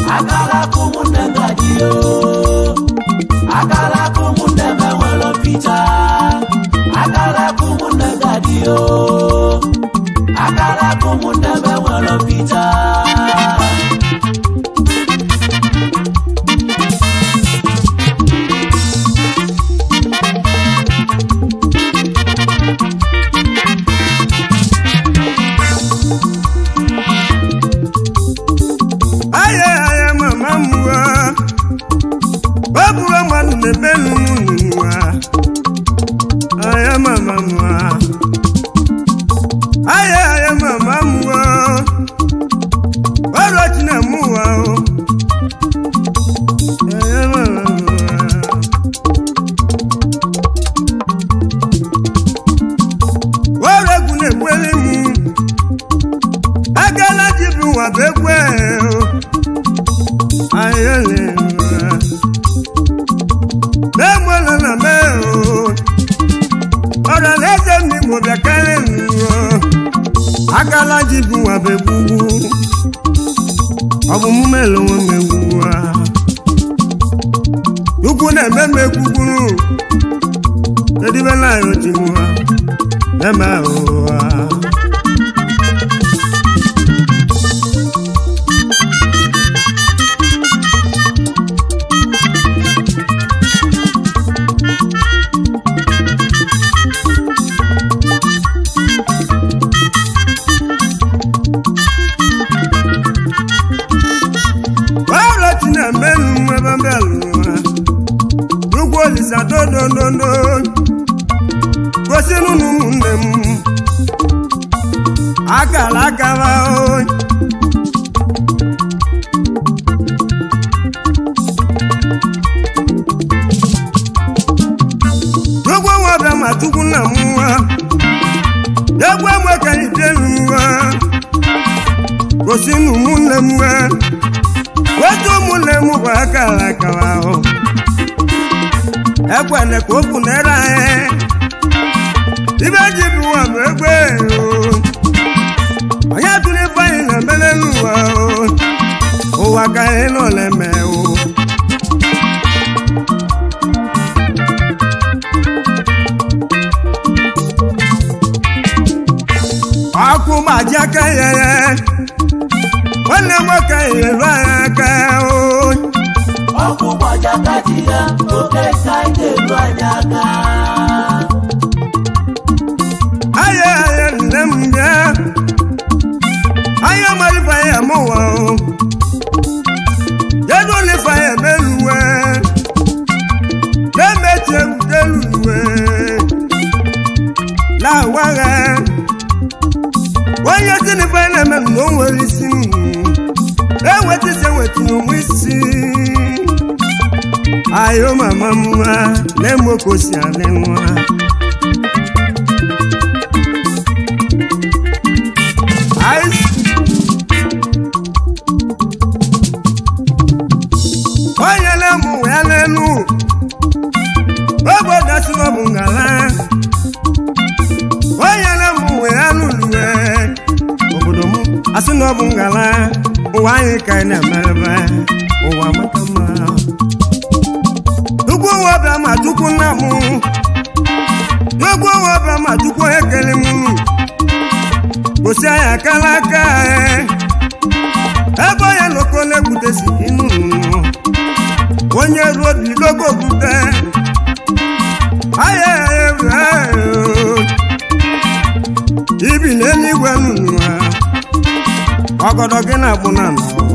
akala ka ụmụnne m ga-adịyo akala ka ụmụnne m enwere mpịcha akala ka ụmụnne m ga-adịyo akala ka ụmụnne m enwere mpịcha aya aya mama mwa babura manu ne benu mwa aya mama mwa aya aya mama mwa waro china mwa o aya mama mwa waro gune kwele mu agala jibu wa bekwe o ayẹlẹ wa mẹ́mọ́ lọ́nà mẹ́ o ọ̀rọ̀ lẹ́sẹ̀ mi mo bẹ̀ kẹ́lẹ́ mi o akalaji bu wa bẹ gbugbu ọbụ mụ mélòó wọn mẹ gbugbu wa ukwu na-eme m egbugbu edibe náà yóò ti mu wa mẹ́mẹ́ o wa. ọrọ ti na mẹnu ebe mbẹlu wa ugwu olisa dodododo gosi nunu ụmụnne m akara akara o ugwu nwa bịa ma tukwu nna m nwa egwu enwe ka ijelu nwa gosi nunu ụmụnne m nwa otu ụmụnne m bụ akara akara ahụ ekwene ka okwu na-ere anyị ibe ji bụ ụwa bụ egbe o. onye tụrụ ife anyị na mbele n'ụwa o. ụwa ka anyị nọ na-eme o ọkụ gbaji aka ya ya nwanne m nwoke nyere anyị aka o ọkụ gbajaka ji ya oke ka anyị na-eru anyị aka aya aya nne m bịa anya malifa ya mụwa o jedu olifa ya meluwe na-emechi egbudeluwe na-awagha onye tinifa na-eme m na o nwere isi ewetisi eweti n'onwe isi ayo mama mma na-emokosi anị nwa Ice. onye na-emụ ya n'elu obodo si n'ọbụ ngala onye na-emụ ya n'ulue obodo m asị n'ọbụ ngala ụwa anyị ka anyị na-emerebe ụwa maka mma tukwu ụwa bịa ma tukwu nna m tukwu ụwa bịa ma tukwu ekele m gosi anyị akala aka anyị ebe onye loko na-egbutesi inu onye ruo bilogo okwute ahịa ewu ibi n'eluigwe nunu ha ọgọdọ gị na-agbụ na n'ọwa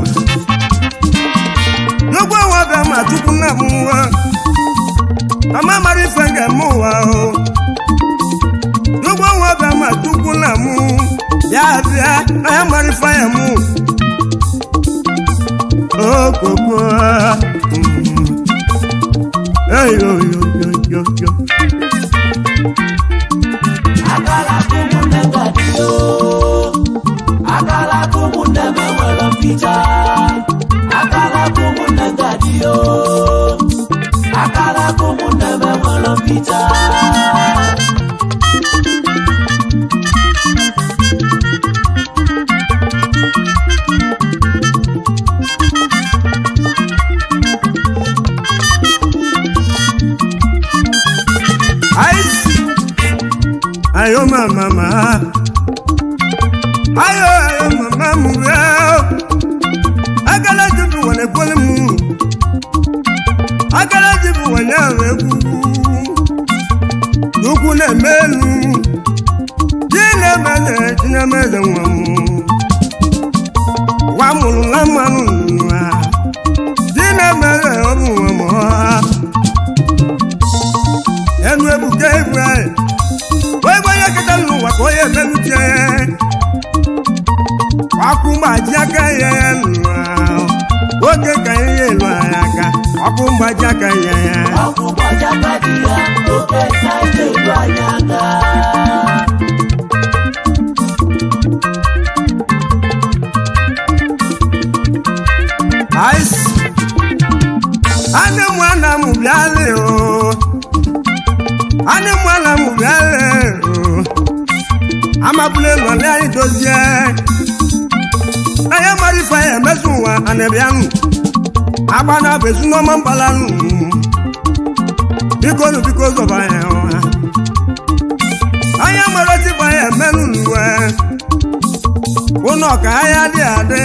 n'ugwu ụwa bịa ma tupu nna m nwa ama mara ife ga-eme ụwa o n'ugwu ụwa bịa ma tupu nna m ya bịa na ya mara ife ya mụ okoko eyoyoyoyo akala ka ụmụnne m ga-adịyo akala ka ụmụnne m enwere mpịcha akala ka ụmụnne m ga-adịyo akala ka ụmụnne m enwere mpịcha ayo mama ma ayo ayo mama mu ya agala jibu wane kwele mu agala jibu wane awe kuku dukwu na-eme elu ji na-emele ji na-emele nwa m nwa mụrụ nwa mmanụ nwa ji na-emele ọbụ nwa m ha enu ebuka ibu anyị wee gwa ya kịta n'ụwa ka onye emelutie ọkụ mgbaji aka ya ya nụwa nwoke ka ihe elu anyị aka ọkụ mgbaji aka ya ya ọkụ gbajaka dị ya oke saịdị elu anyị aka ice anị mụ ana mụ bịalị o anị mụ ana mụ bịalị o amabụla elu ala anyị dozie anya mara ife anyị emezu ụwa anabịanụ agba na bụ ezinọma mgbalanụ biko nụ biko zọba ya ụha anya mara otigba ya emenụ n'uwe ụnọ ka ahịa dị adị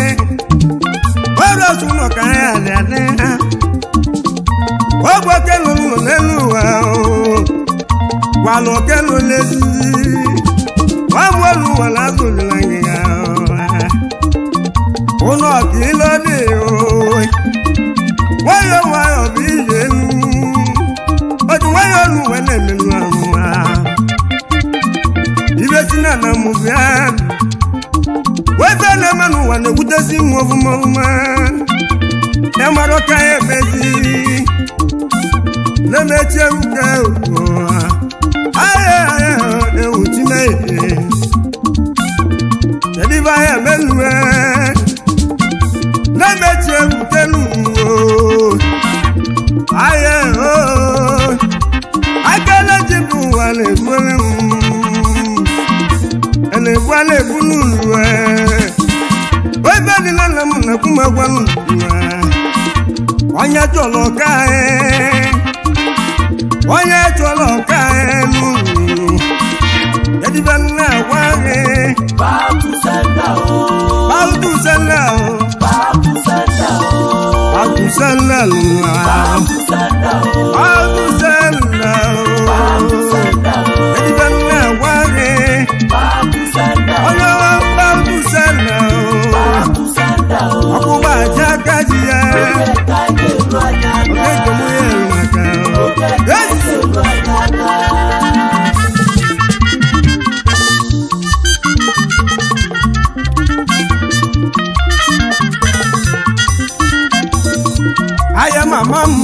ọrụ otu ụlọ ka ahịa dị adị ogbe okelu ụlọ n'elu ụwa gwala okelu n'ezizi nwamụelu ụwa na-azụlila ngịga ụlọ ka ilo dị nwayọ nwayọ bụ ije elu otu nwayọ olu wee na-emelu ahụ ibe si na na mụbụ ya wefe na-eme n'ụwa na-egbutezi nwa ọfụma ọfụma ya mara ọka ya emezi na-emechi ewuke ahịa ahịa ewu chimehe kedu ibe ahịa menue na-emechi ewuke n'uwo ahịa akala ji bụ ụwa na-egbere m na-egbu a na-egbu n'ụlọ ebe dị na nna m na-ekwu m agwa n'ụlọ onye chọrọ ọka onye chọrọ ọka n'ụlọ edibe nna agwa gị baku senda o bautu sela baku senda o bautu sela lụwa baku senda o bautu sela baku senda o edibe nna agwa gị baku senda o onye bautu sela baku senda o ọkpụkpa aja gaji ya oke saịdị elu anyị aka Oge mụ ya maka oke Yes! saịdị elu anyị aka ahịa mama m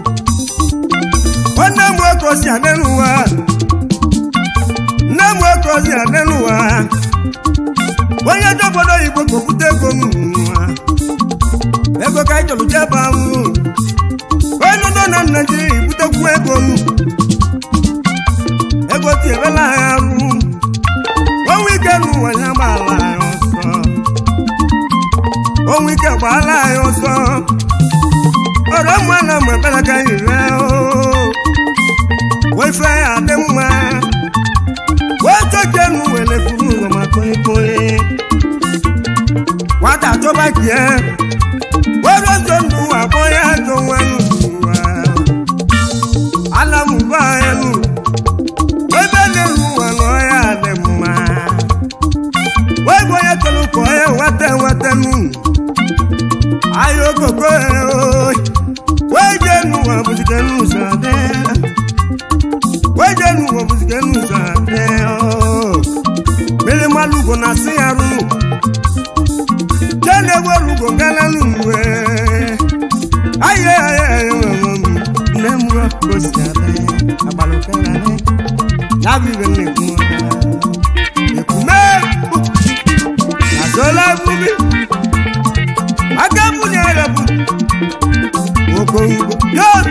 nwanne m nwoke osi adị n'ụwa nne m nwoke osi adị n'ụwa onye dị obodo oyibo ka okwute ego m n'ụwa ego ka anyị chọrọ jeba m onye nọ na naijiria ibutekwu ego m ego tinyerela anyị arụ onwe ike n'ụwa ya gbaala anyị ọsọ onwe ike gbaala anyị ọsọ ọ̀rọ̀ mọ́ náà mọ̀ bẹ́ẹ̀ ká ìrẹ́ o. wọ́n fẹ́ adé mọ́ wọ́n tó jẹ́nu wẹ̀lẹ̀ fún ọmọ kóyékóyé. wọ́n tà tó bá jẹ́ wọ́n lọ tó nu àbọ̀yá tó wọ́n nù wá. alámùbá ẹnu wọ́n bẹ́ẹ̀ lè lu wọn lọ́ọ́yà adé mọ́. wọ́n gbọ́ yẹ tó lù kọ́ ẹ wọ́tẹ́ wọ́tẹ́ nù ayo koko o weje nu wa busike nu sade weje nu wa busike nu sade o mele malugo na si aru jene wo lugo ngala nu we aye aye aye ne mu ko si ade abalo kala ne na bi be ne ku ne ku me na zola bubi agamu ni arabu okongo yọọ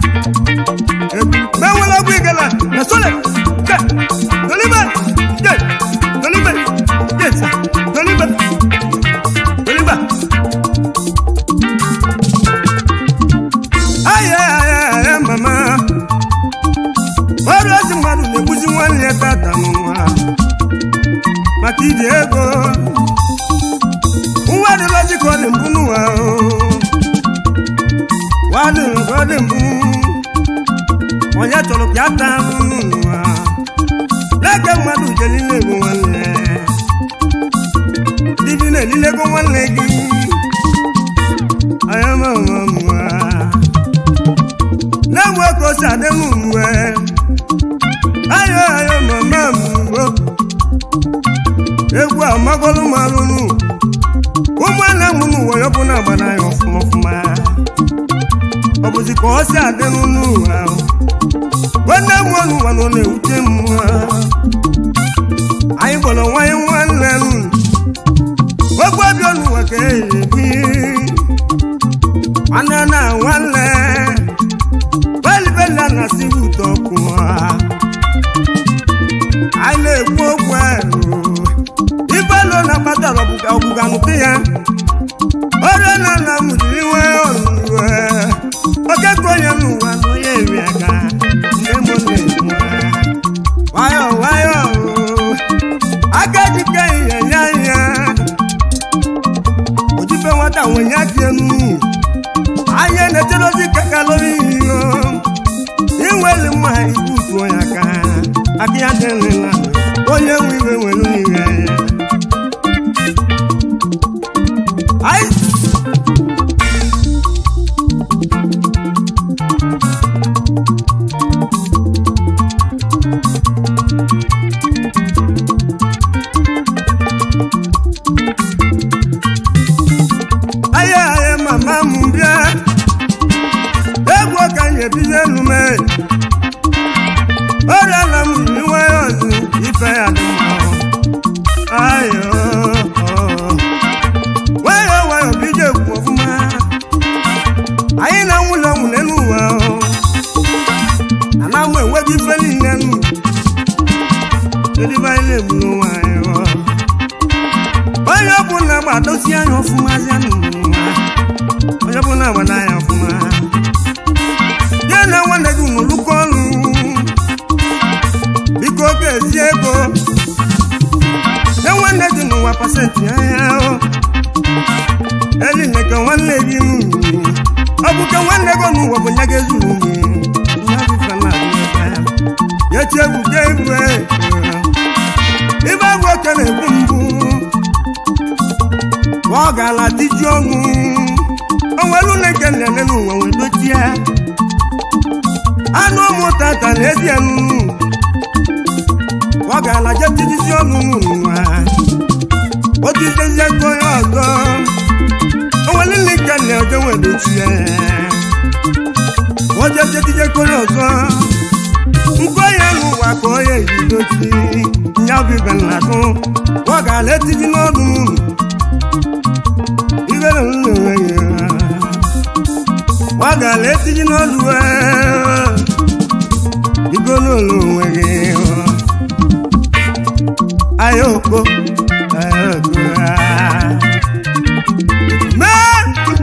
mẹwàá gbé gẹlẹ na sọlẹ jẹ tolibẹ jẹ tolibẹ jẹ sa tolibẹ tolibẹ. ayẹ ayẹ ayẹ mama ọrụ ezi mmadụ na-egbuzi nwanne ya tata m ata iji ego nwa dịlọzi ka ọ dị mbụ n'ụwa o. nwadị ka ọ dị mbụ onye chọrọ ka ya taa ahụhụ n'ụwa n'eke mmadụ jere na-egbu nwanne dibi na-elilego nwanne gị anya mamamwa na-enwe ka o si adị n'uwe ayo ayo mama mgbo egwu amagolu malụnụ ụmụnne m n'ụwa ya bụ na agbada ya ọfụma ọfụma ọ bụzi ka ọ si adị n'ụwa nwanne m n'ụwa nọ na-ewute m anyị gbọrọ nwanyị nwanne m ogbe obi n'ụwa ka ebi nwanne na nwanne belibeli na siri ụtọ ọkụ anyị na-ekwu okwu ahụ ibelo na kpatara ọgbụga nke ya ọrịa na nna m jiri nwee ọrụrụ oke ka onye n'ụwa na onye eri aka nne m na-enwe nwayọ nwayọ aka dịka ihe nye anya ojibe nwata nwenye aka enu anya na-echerozi ka kalori iyo inweli mma ibutuo ya aka aka ya dịrịla onye nwe iwe nwere iwe Ai! Aye, aye, mama m bịa egwu ka anyị ebido elu mee ọrịa na m yi nwayọ ọzụ ife ya dị mma ayo nwayọ nwayọ bido ekwu ọfụma anyị na nwụlọ nwụle n'ụwa ana m enweghị ife niile nụ edibe anyị na-egbu n'ụwa anyị onye ọbụla gbadosi anya ọfụma zia n'ụwa onye ọbụla gbada anya ọfụma ya na nwanne gị n'olukọ ọrụ biko oge ezi ego ya nwanne gị n'ụwa pasentị anya o eline ka nwanne gị nụ ọ bụ ka nwanne gị n'ụwa bụ nya ga-ezuru gị ya dịfa na ya chiebuke ibu ibe bụ oke na-egbu mbụ ọ ga-ala diji ọnụ onwere ụlọ nke nlele n'ụwa wee dochie anụ ụmụ tata na ezi enu ọ ga-ala je tijisi ọnụ n'ụwa otijezie ka onye ọzọ onwere ụlọ nke nle oje wee dochie oje jetije ka onye ọzọ nke onye n'ụwa ka onye ji dochi ya bụ ibe nladụ ọ ga-ala etiji n'ọnụ ibere nlewe ya ọ ga-ala etiji n'ọnụ igolo onwe gị ayoko ayoko mee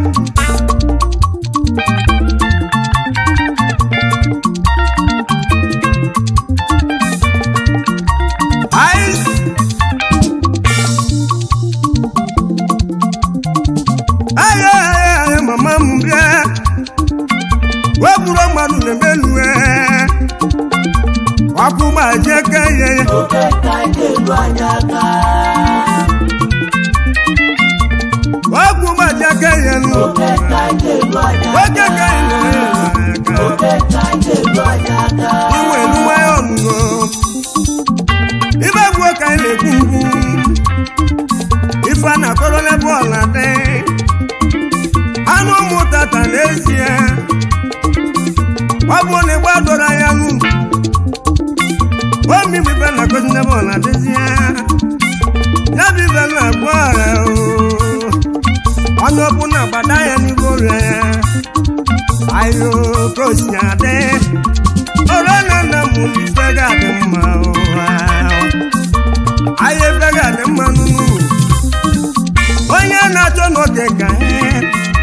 Ice. Aye, aye, aye, mama m bịa wepụrụ mmadụ na-eme lue ọkụ gbajie ka ihe ya oke ka anyị na-elu anya aka ọkụ gbajie ka ihe nụ oke ka anyị na-elu anya oge ka ihe aka oke ka anyị na-elu anya aka inwe eluwe ọnụgo ibe gbuo ka anyị na-ekwu ngwu ife a na-akọrọ n'ebe ọla dị anụ ụmụ tata n'ezie ọ bụ na ịgba doro anya nụ omi bụ ibe na-akọzi n'ebe ọla dịzie ya bụ ibe na-agbu ara onye ọbụ na-agbada ya n'igwe ọrịa ya ayo ka o si adị ọrụ na nna m ife ga-adị mma ụwa ahịa ebe ga-adị mma n'ụlọ onye na-achọ n'oge ka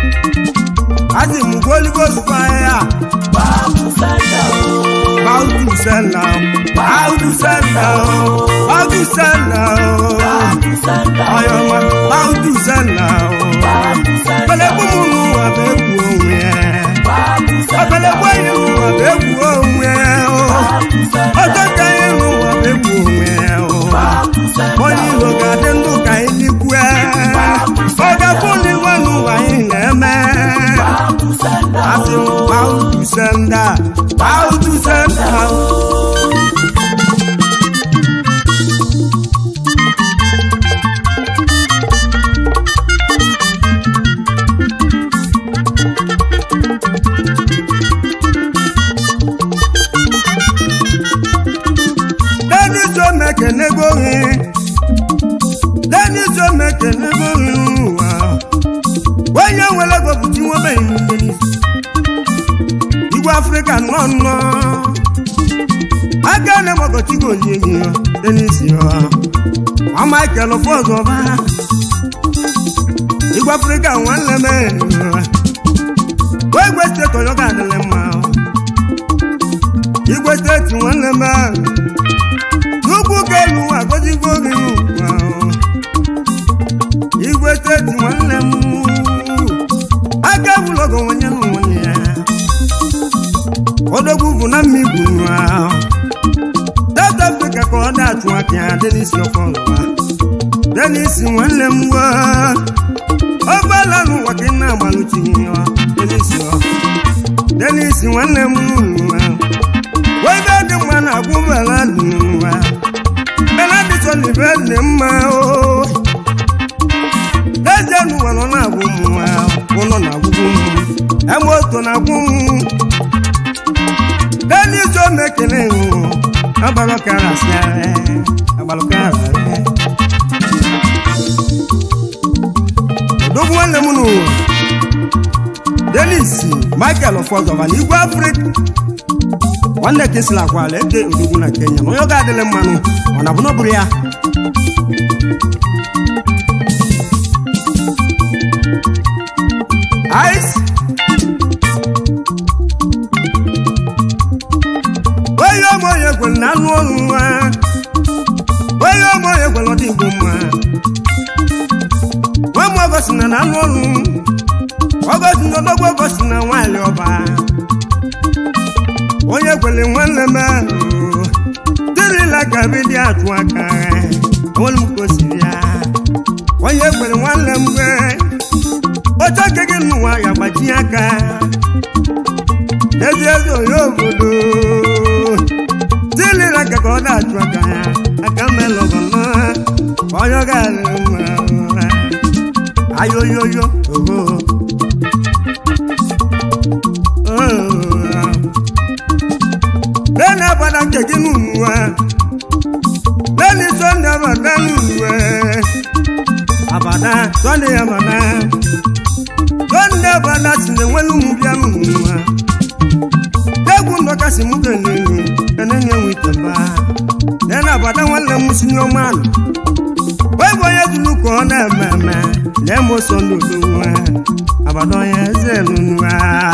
azị m goligo zụkwa ahịa babu sanda o bautu sẹ́là báwùdù sẹ́là báwùdù sẹ́là ọ̀yọ̀mọ̀ báwùdù sẹ́là pẹlẹkú múnú àbẹ̀kù òun yẹn ọ̀pẹlẹkú ẹ̀yìn àbẹ̀kù òun yẹn ọjọ́ kẹyìn àbẹ̀kù òun yẹn wọ́n ní ìlògà dé ndú ka yín ní kú ẹ́ ọjà fún ni wọ́n nù wáyé lẹ́mẹ́ àti báwùdù sẹ́ńdà báwùdù sẹ́ńdà. Dennis Omekenegohi Dennis Omekenegohi wa onye nwere ego bụ chi nwebeghị mmiri igwe afrịka nọ nnọ aka na-emọgọchigo onyenyi ya Dennis ya nwa Michael Fọzọba igwe afrịka nwanne m wee gwe steeti onye ga adịrị mma igwe steeti nwanne m n'ugwu kelu agọzigo gị n'ụwa igwe steeti nwanne m aka bụlọgo nwenye na nwenye ya odogwu bụ na mmigwu nwa South Africa ka ọ na-achụ aka ya Dennis ọkọlụwa Dennis nwanne m wa ọgbala n'ụwa ka ị na-agbalụchighị ya Dennis ọ Dennis nwanne m nwa webe dị mma na agwụbala dị nwa benadison ibe dị mma o eze n'ụwa nọ na-agwụ m nwa ụlọ na-agwụgwụ m eme oto na-agwụ m Dennis omekele agbalụkarasịarị agbalụkararị odogwu nwanne m n'ụwa Dennis Michael Fọzọba na igwe Afrịka nwanne ka esila akwala eke odogwu na Kenya na onye ọ ga-adịlị mmanụ ọ na bụ na ọ bụrụ ya ice onye ọmụ onye kwere na anụ ọrụ nwa onye ọmụ onye kwere ọdị igbo mma nwa m ọgọsi na na anụ ọrụ ọgọsi na odogwu ọgọsi na nwaanyị ọba onye kwere nwanne m ahụ dịrịla ka bidi atụ aka onwere m ka o siri ya onye kwere nwanne m gbe oche aka gị n'ụwa ya gbajie aka ezi ezi onye obodo dịrịla ka ka ọ na-atụ aka ya aka melọgọnọ onye ọ ga-alụ mma ayoyoyo oho lẹ́nu abada kẹ̀kẹ́ nínú wa lẹ́nu sọ́ndé abada nínú wa abada sọ́ndé abada sọ́ndé abada sinẹ wẹ́lú mu bíà nínú wa dẹ́gun ndọ́ka sí mu kẹ́lẹ́ ẹ̀nẹ́ ní ẹ̀wọ̀n ìtẹ̀bá lẹ́nu abada wọn lẹ́ mu sinú ọmọ àná wọ́n bọ̀ yẹ dunu kọ́ náà mẹ́mẹ́ lẹ́mu sọ́ndé olówó wa abada yẹ ẹsẹ̀ nínú wa.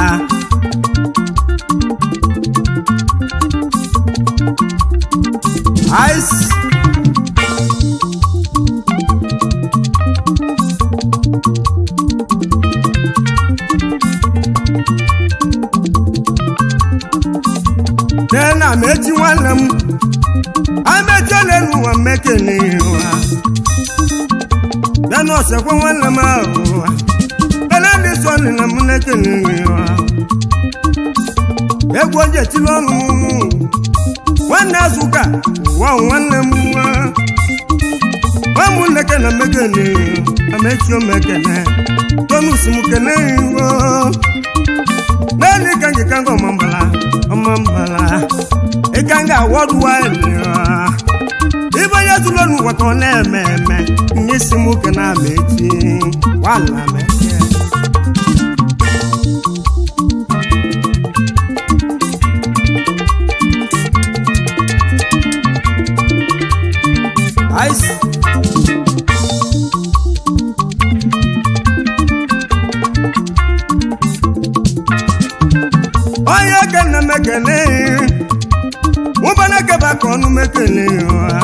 Ice. Nena mechi nwanne m amechi ole n'ụwa mmekene ụwa ya na ọsekwe nwanne m ahụ ụwa ele ndị so na m nekene ụwa egwu oje tili ọnụ nwanne azụka ụwa nwanne m nwa nwamụnneke na mmekene amechi omekene tonus m kene iwo naanị ka ngị ka nga ọmambala ọmambala ịka nga awọdụ wanyị ibe onye tụrụ n'ụwa ka ọ na-eme eme nye si m oke na amechi wala meche Ice. onye ka nna m ekele mụbana keba ka ọnụ mekele ya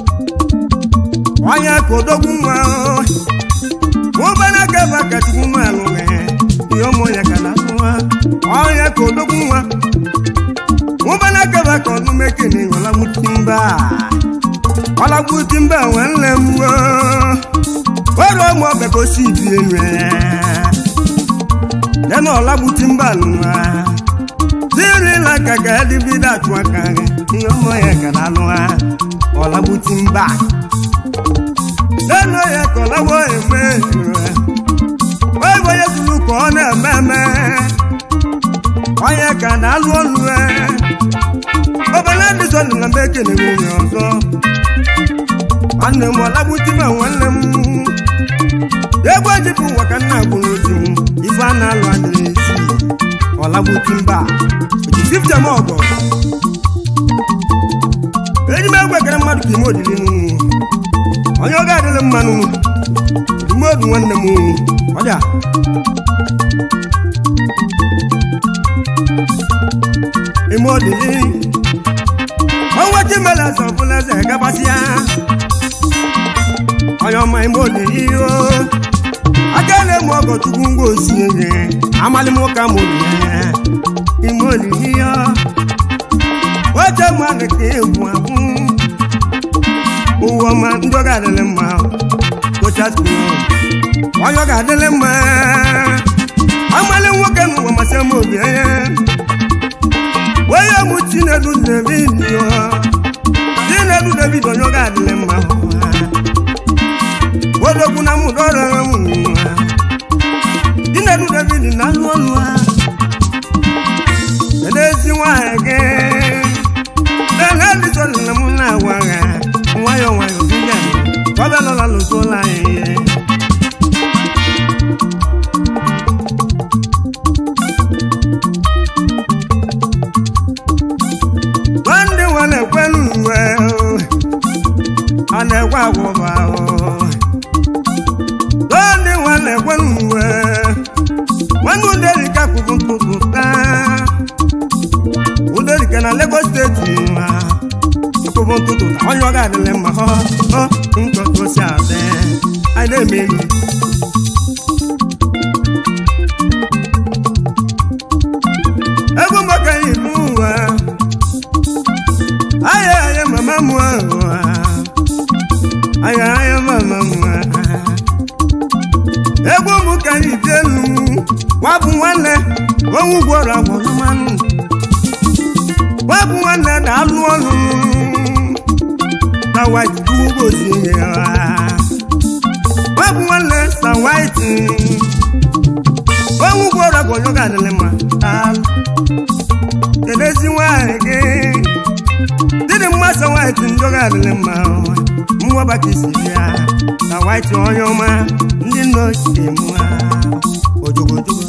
onye ka odogwu nwa mụbana keba ka chukwu nwa alụghị ihe ụmụ ya ka na nwa onye ka odogwu nwa mụbana keba ka ọnụ mekele ọlagbutimba ọlagbutimba nwanne m were ụmụ ọbịa ka osi ibi elu lẹ́nu ọ̀làbùtì ń bà nù wá. Tíìrì la kàkà ẹ́ díbí dàtú àkàrẹ̀ ní ọmọ yẹn kàdá nù wá. ọ̀làbùtì ń bà. lẹ́nu yẹn kọ̀ lọ́wọ́ èmi rẹ̀. wọ́n ìwé yẹn tulu kọ́ ọ́nà mẹ́mẹ́. ọ̀yẹ́ kàdá lù ọ́lù ẹ̀. ọba náà ti sọ nìyẹn bẹ́ẹ̀ kéde mi ní ọ̀sọ́. ànàmọ̀ ọ̀làbùtì mà wọ́n lẹ́ mú. egwu ejibu waka nna gburu otu ife a na-alụ adịrị esi ọlagbuti mba oji fiftem ọgọ eji m egwu ekere mmadụ ka ime odiri n'ụmụ onye ọ ga-adịrị mmanụ ime odu nwanne m ọja ime odiri ọnwa chimele eze ọbụla eze gabasịa onye ọma ime odiri o aka na-eme ọgọ chukwu ngwa osi ihe amalị m ụka ma obi ya ime olili ya oche mmadụ ka egwu abụ ụwa ọma ndị ọ ga-adịrị mma tochasịrị onye ọ ga-adịrị mma amalị nwoke na ụwa masị m obi ya onye mụ chinedu david chinedu david onye ọ ga-adịrị mma odogwu na mụ dọrọ m nwa chinedu david na anụ ọnụ ha edezi nwanyị gị lele dịsọlị na mụ na-agwa ha nwayọọ nwayọọ biga ọbịa nọla lụtụla anyị ndị nwa na-ekwelu uwe ọ na-ekwe agwụba ndị nwa na-ekwelu uwe nwanne uderika kwụbụ ntụtụ taa uderika na Lagos steeti ma kwụbụ ntụtụ taa onye ọ ga-adịlị mma ọ ọ ntụtụ si adị anyị na-emeri egwu maka ilu ụwa aya aya mama mu aya aya mama mu egwu m ka anyị dị elu wabụ nwanne onwe gwọrọ agwọrọ mmanụ wabụ nwanne na-alụ ọlụ na white ugbozi ya wabụ nwanne sa white onwe gwọrọ agwọrọ ga-adịrị mma alụ kedezi nwanyị gị dịdị mmasị white ndị ọ ga-adịrị mma mwabaka isi ya na white onye ọma ndị nna ochie m ojogojogo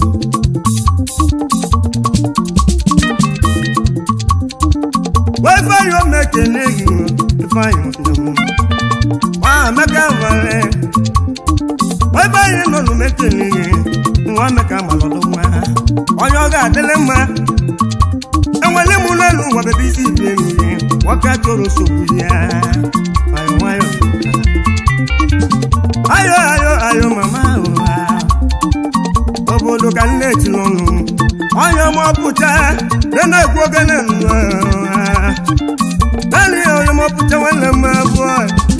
ifeanyị omekene gị ifeanyị nnem nwa amaka nwere ifeanyị nọ n'omekene gị nwa amaka malọdụ nwa onye ọ ga-adịrị mma enwere m n'elu ụwa bebe isi ibi mmiri nwoke chọrọ nsogbu ya nwayọ nwayọ ayo ayo ayo mama ụwa obodo ka nne etiri ọnụ onye ọma ọpụcha na-ekwu ogene naanị ya onye ọma ọpụcha nwanne m abụọ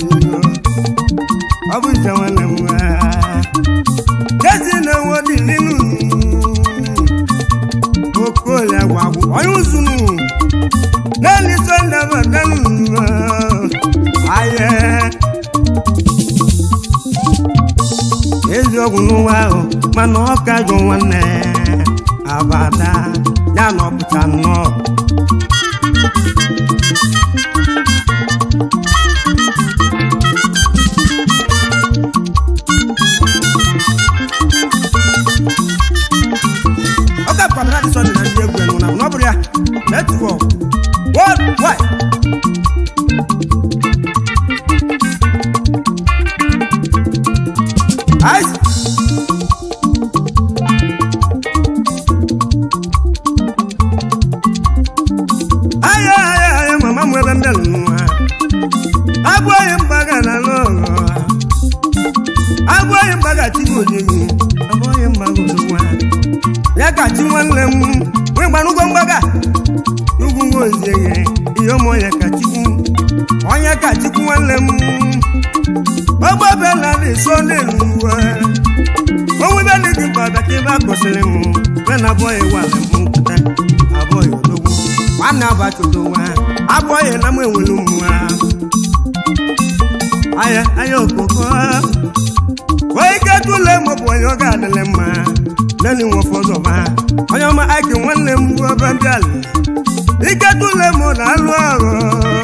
ọ bụ nche nwanne m jesi na-enwe dị n'inu okolie agwa agwụ onye uzunu naanị sọnde batanu aye eziokwu n'ụwa ahụ mana ọ ka jụ nwanne abada ya na ọpụta nnọọ ọ ka kwamara dị sọdị na ndị egwu enu na ọ bụrụ ya netwọk worldwide Ice. Aya aya aya mama ka chi nwanne m nwee gbanụgo mgbaga ugwu nwozieghe ihe ụmụ onye ka chikwu onye ka chikwu nwanne m ọgbabela na-eso n'elu uwe onwebe dị gị mkpa bịa ka ebe a kwụsịrị m be na abụghị wa m nkụta abụghị odogwu nwanne abachodowa abụghị na m enwere mmụọ aya aya okoko onye ike tụle ma ọ bụ onye ọ ga-adịlị mma nani nwe ụfọdụ ọba onye ọma aiki nwanne m bụ ebe mbịala ike tụle ma ọ na-alụ ọrụ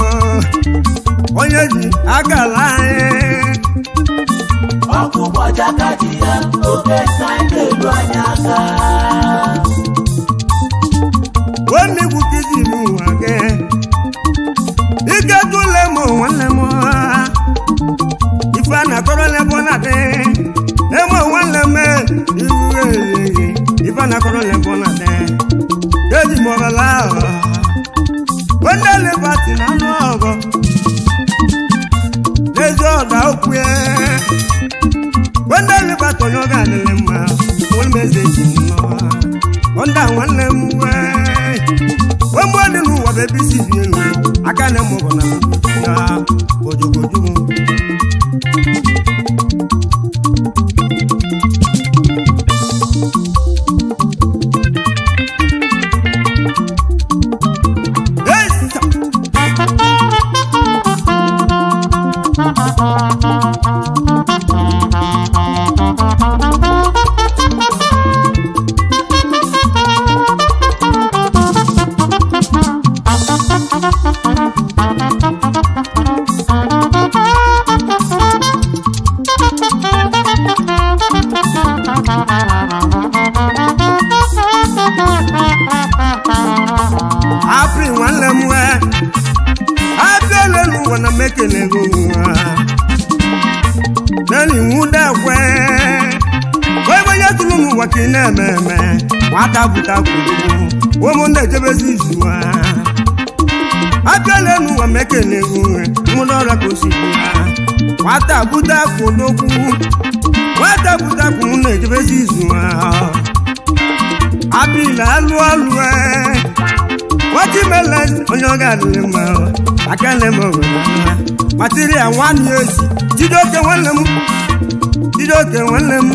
onye ji aka ala anyị ọkpụkpọ jakadi ya oke nka na-eru anyị aka nwanne igwu kiji bụ nwa gị ike tụle ma nwanne m ife a na-akọrọ lebọ na dị eme nwanne m iwu eyi ife a na-akọrọ lebọ na dị eji m ọbala ahụ onye lebati na anụ ọgọ n'ezi ọda okwu ya onye lebati onye ọ ga-adịlị mma onye meze ji nnọọ onda nwanne m wee ogbe dị n'ụwa bụ ebe isi bi elu aka na mụbụ na na ojogojugu Hey, sa- apri nwanne m wee abịala n'ụwa na mekele gị ụwa nani nwude ekwe ebe onye tụrụ n'ụwa ka ị na-eme eme nwata bụta kwuru ụmụnne ejebezi izu ha abịala n'ụwa mekele gị ụwa nwụrụ ọrịa ka o si bụ ha nwata bụta kwụdokwu nwata bụta kwụ na-ejebezi izu ha abịla alụ ọlụ ee wajimele onye ọ ga-adịrị mma aka nne m obodo material nwanne ya ezi jidoke nwanne m jidoke nwanne m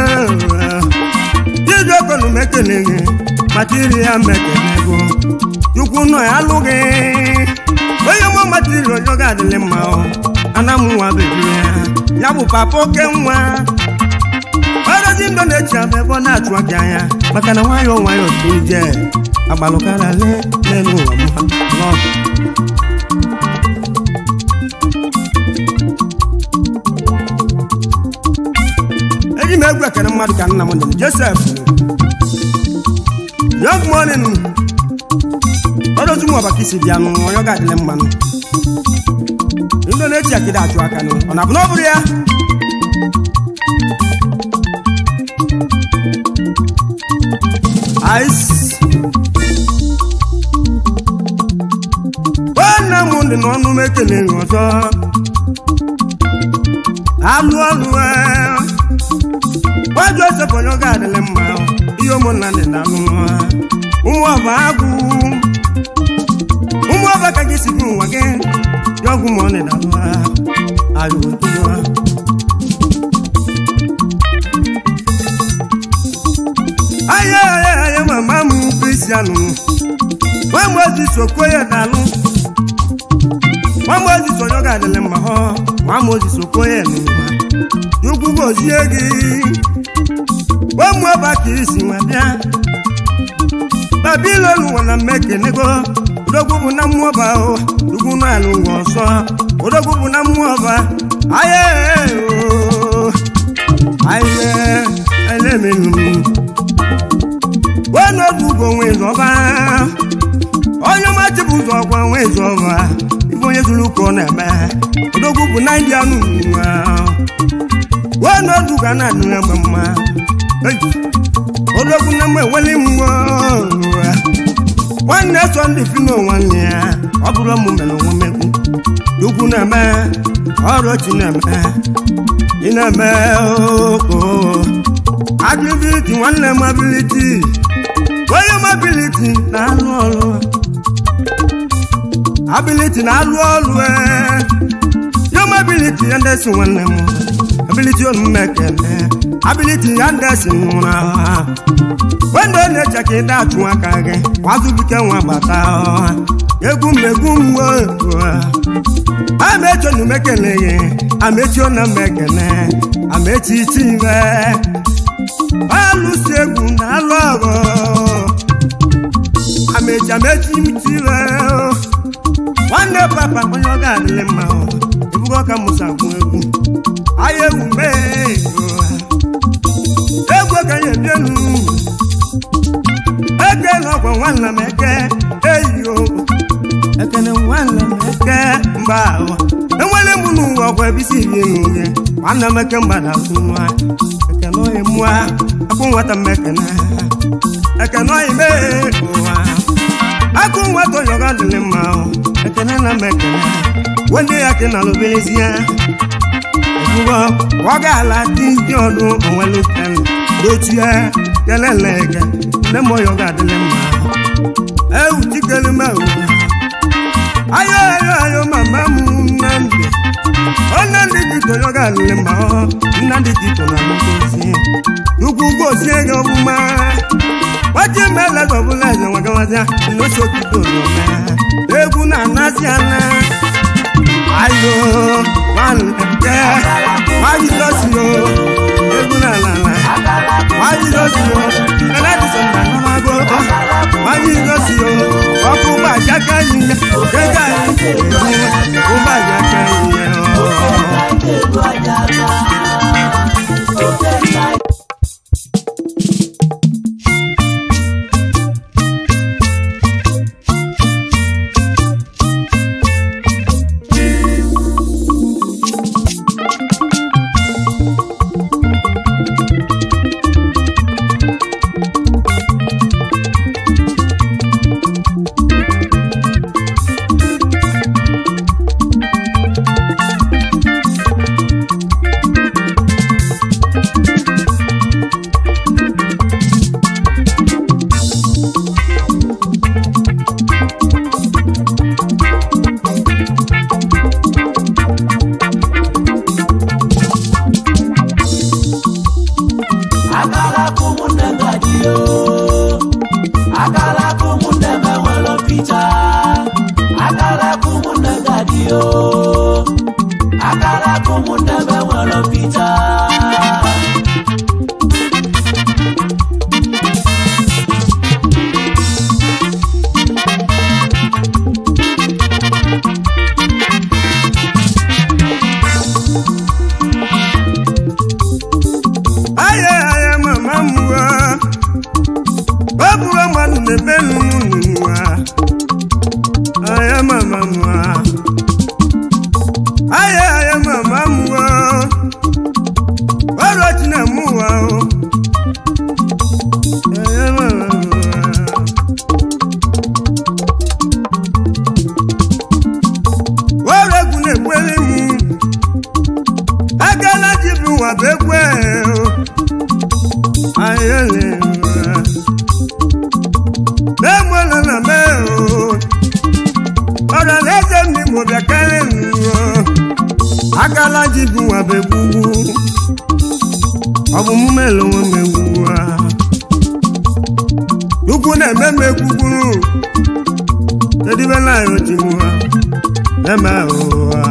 jidoke nụ mekele gị material mekele gị chukwu nọ ya alụghị onye mụ material onye ọ ga-adịrị mma ana m nwa bebiri ya ya bụ papa oke nwa ọrụzi ndụ na-echi ama ebe ọ na-achụ aka anya maka na nwayọọ nwayọọ so ije agbalụkara le n'elu ụwa m ha nọ eji m egwu ekere mmadụ ka nna m dị josef young morning ọrụzi m ọbaka isi bịa nụ onye ọ ga-adịle mmanụ ndị na-echi akịda achụ aka nụ ọ na-abụ na ọ bụrụ ya ice nwanne m dị n'ọnụ m ekele gị ọzọ alụ ọlụ gwa josef onye ọ ga-adịlị mma ihe ụmụnna dị na alụ ụmụ ọba agwụ ụmụ ọba ka gị si bụ nwa gị ya ọgwụ ma ọ dị na alụ ayụtụwa aya aya aya mama m kristianụ nwa mozis okoye dalụ nwa mozis onye ọ ga-adịlị mma họ nwa mozis okoye n'ụwa chukwu gozie gị ụmụ ọba ka isi nwa bịa babilon nwa na mmekenego odogwu bụ na mmụọ ọba o chukwu nọ ala ụwa ọsọ odogwu bụ na mmụọ ọba aya o aya elemenu wọnọdụ ugbo nwe zọba onye ọmachi bụ ụzọ ọgwa nwe zọba ife onye zuru ụka ọ na-eme odogwu bụ na ndị anụ nwa wọnọdụ ga na-adị na mgbe mma Ei, odogwu na mgbe enweli mmụọ nwanne sọ ndị fino nwanne ya ọ bụrụ ụmụ mere onwe megwu chukwu na-eme ọrụ chi na-eme ị na-eme oko abiliti nwanne m abiliti na-alụ ọrụ ability na-alụ ọrụ ee yom ability ya ndị si nwanne m ability olu mmekele ability ya ndị si nwụrụ ahụ wendo na-eche ka ịda achụ aka gị kwazubike nwa bata ọha egwu mmegwu mwe amecho na mekele gị amechi na mmekele amechi iwe alụsi egwu na alụ ọgụ amechi amechi iwe nwanne papa onye ọ ga-adịlị mma ebugo ka mụsa gwụ egwu ahịa egwu mee egwu ka ya ebienu eke n'ọgwọ nwanne m eke eyiyo ekene nwanne m eke mba ahụ enwere m n'ụwa ọgwụ ebisi iri n'uhe nwanne m eke mgbada nwa ekene oyi mụa akụ nwata m ekene ekene oyi mee ụwa akụ nwata onye ọga dịrị mma ekene na m ekene wende ya ke na lụbelezie ebugo ọ ga-ala dị ndị ọdụ onwelu kele dochie kelele eke nne m onye ọga adịrị mma ewu chikelu m ewu ayo ayo ayo mama m nnamdị onye ndị dịka onye ọga adịrị mma nnamdị dịka na mgosi ugwu gosie gị ọbụma wachi mele ọbụla eze nwagawazia nnosokidoome egwu na-anasị ana ayo nwanke nwajidosio egwu na-alala nwajidosio eledisona namago nwajidosio ọkụ ụgbọajaka ihe ego anyị egwu ụgbọajaka ihe akala kụmụnne gadio akala kụmụnne m enwere picha akala kụmụnne gadio akala kụmụnne m enwere picha aya aya mama mwa babura manu nebe nunua aya mama mwa aya aya mama mwa waro china mwa o aya mama mwa waro egwu na-ekwere m agala ji bụ nwa bụ ekwe o na-enwela na mee ọrịa na-eze ndị Igbo bịa karịa nro akala ji bụ nwa bụ egwugwu ọ bụ mume lonwe m egwugwu a ukwu na-eme m egwugwuru edibela ya ojimu ha eme ụha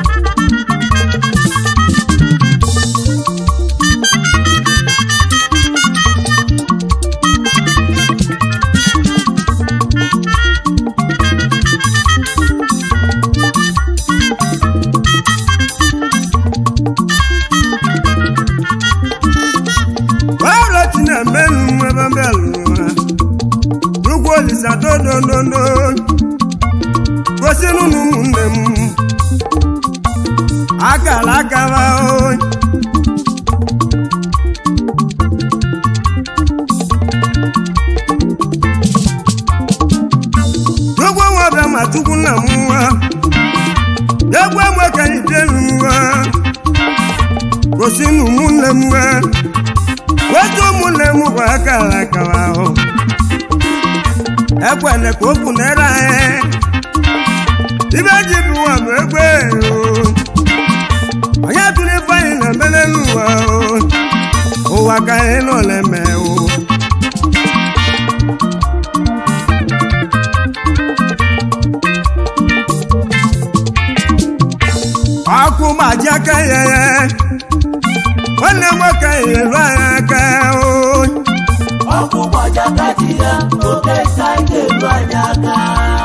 ọrịa ti na-eme nnu ebe mbe lụrụ ha ugwu olisa dodododo gosi n'ụlọ ụmụnne m akara akara oyi ugwu nwebe ma chukwu nna m nwa egwu enwe ka ide nwa gosi n'ụmụnne m nwa wetu ụmụnne m bụ akara akara ahụ ekwele ka okwu na-ere anyị ibe ji bụ ụwa bụ egbe o. onye tụrụ ife anyị na-emele n'ụwa o. ụwa ka anyị nọ na-eme o ọkụ gbaji aka ya nwanne nwoke nyelu anyị aka o ọkụ gbajakati ya oke ka anyị ga-eru anyị aka